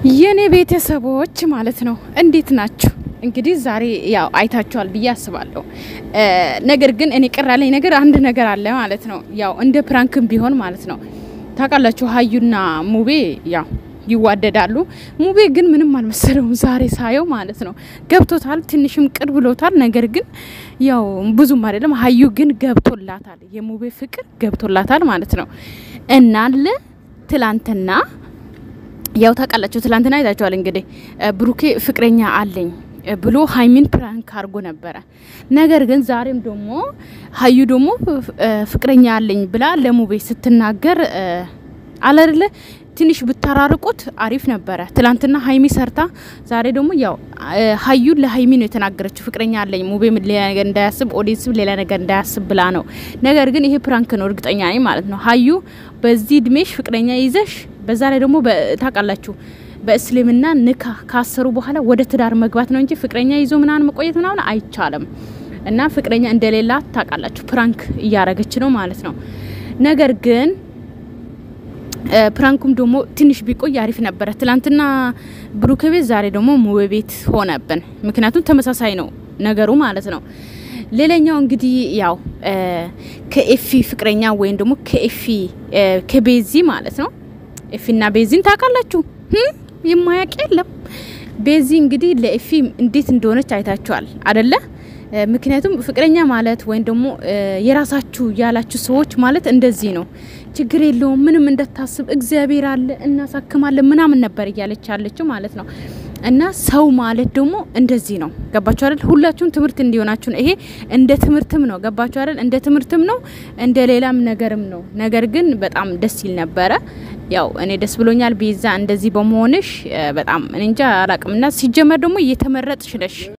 የኔ ቤተሰቦች ማለት ነው እንዴት ናችሁ? እንግዲህ ዛሬ ያው አይታችኋል ብዬ አስባለሁ። ነገር ግን እኔ ቅር ያለኝ ነገር አንድ ነገር አለ ማለት ነው። ያው እንደ ፕራንክም ቢሆን ማለት ነው ታውቃላችሁ፣ ሀዩና ሙቤ ያው ይዋደዳሉ። ሙቤ ግን ምንም አልመሰለውም ዛሬ ሳየው ማለት ነው። ገብቶታል፣ ትንሽም ቅር ብሎታል። ነገር ግን ያው ብዙም አይደለም። ሀዩ ግን ገብቶላታል፣ የሙቤ ፍቅር ገብቶላታል ማለት ነው። እናለ ትላንትና ያው ታውቃላችሁ፣ ትላንትና አይታችኋል እንግዲህ ብሩኬ ፍቅረኛ አለኝ ብሎ ሀይሚን ፕራንክ አድርጎ ነበረ። ነገር ግን ዛሬም ደግሞ ሀዩ ደግሞ ፍቅረኛ አለኝ ብላ ለሙቤ ስትናገር አለርለ ትንሽ ብታራርቁት አሪፍ ነበረ። ትላንትና ሀይሚ ሰርታ፣ ዛሬ ደግሞ ያው ሀዩ ለሀይሚ ነው የተናገረችው ፍቅረኛ አለኝ ሙቤ ሌላ ነገር እንዳያስብ፣ ኦዲንስም ሌላ ነገር እንዳያስብ ብላ ነው። ነገር ግን ይሄ ፕራንክ ነው እርግጠኛ ነኝ ማለት ነው። ሀዩ በዚህ እድሜሽ ፍቅረኛ ይዘሽ በዛ ላይ ደግሞ ታውቃላችሁ በእስልምና ንካ ካሰሩ በኋላ ወደ ትዳር መግባት ነው እንጂ ፍቅረኛ ይዞ ምናምን መቆየት ምናምን አይቻልም። እና ፍቅረኛ እንደሌላ ታውቃላችሁ ፕራንክ እያረገች ነው ማለት ነው። ነገር ግን ፕራንኩም ደግሞ ትንሽ ቢቆይ አሪፍ ነበረ። ትላንትና ብሩክ ቤት፣ ዛሬ ደግሞ ሙቤ ቤት ሆነብን። ምክንያቱም ተመሳሳይ ነው ነገሩ ማለት ነው። ሌላኛው እንግዲህ ያው ከኤፊ ፍቅረኛ ወይም ደግሞ ከኤፊ ከቤዚ ማለት ነው። ኤፊና ቤዚን ታውቃላችሁ፣ የማያውቅ የለም። ቤዚ እንግዲህ ለኤፊ እንዴት እንደሆነች አይታችኋል አደለ? ምክንያቱም ፍቅረኛ ማለት ወይም ደግሞ የራሳችሁ ያላችሁ ሰዎች ማለት እንደዚህ ነው። ችግር የለውም ምንም እንደታስብ እግዚአብሔር አለ እናሳክማለን ምናምን ነበር እያለች ያለችው ማለት ነው። እና ሰው ማለት ደግሞ እንደዚህ ነው። ገባችሁ አይደል? ሁላችሁም ትምህርት እንዲሆናችሁ ነው። ይሄ እንደ ትምህርትም ነው። ገባችሁ አይደል? እንደ ትምህርትም ነው፣ እንደ ሌላም ነገርም ነው። ነገር ግን በጣም ደስ ይል ነበረ። ያው እኔ ደስ ብሎኛል ቤዛ እንደዚህ በመሆንሽ በጣም እንጃ አላቅምና ሲጀመር ደግሞ እየተመረጥሽ ነሽ